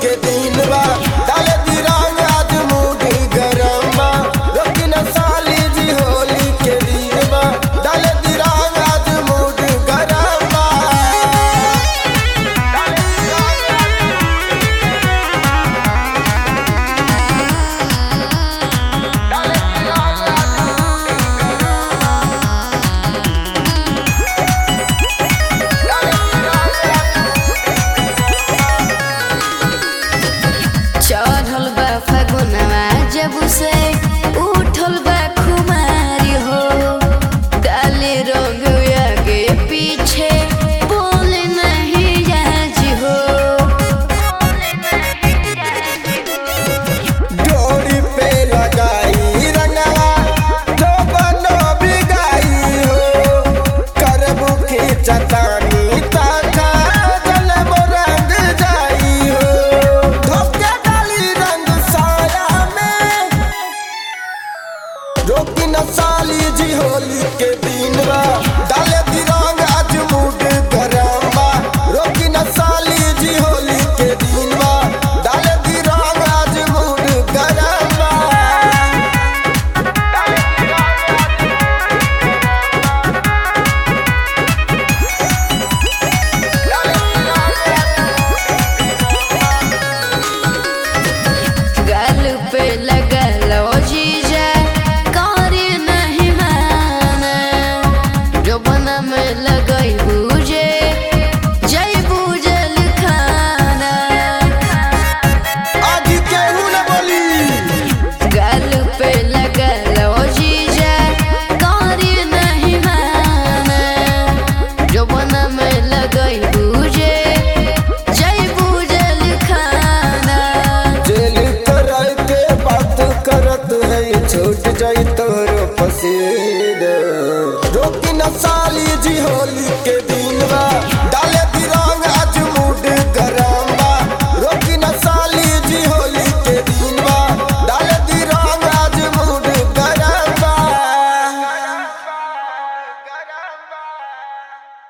के दिन बा डाले दी रंग आज मूड गरम बा रोकी न साली जी होली के दिन बा डाले दी रंग आज मूड गरम बा चढ़ल बा फगुनवा जब से उठल बा खुमारी हो डाले रंग आगे पीछे बोले नहीं आज हो डोरी पे लगाई रंगवा जो बनो बिगाई हो करबू की चतानी ताका जलबो रंग जाई हो धोके डाली रंग साया में रोकी न साली जी होली के दिन बा डाले दी रंग आज मूड गरम बा रोकी न साली जी होली के दिन बा डाले दी रंग आज मूड गरम बा गाल पे लगल ओ जीजा करे नहीं माना जो बना में लगई बुझे जई बुझल खाना आज केहू न बोली गाल पे लगल ओ जीजा करे नहीं माना जो बना में लगई बुझे जई बुझल खाना जेल कराय के बात करत है छूट जाई तोर पसीद रोकी न साली जी होली के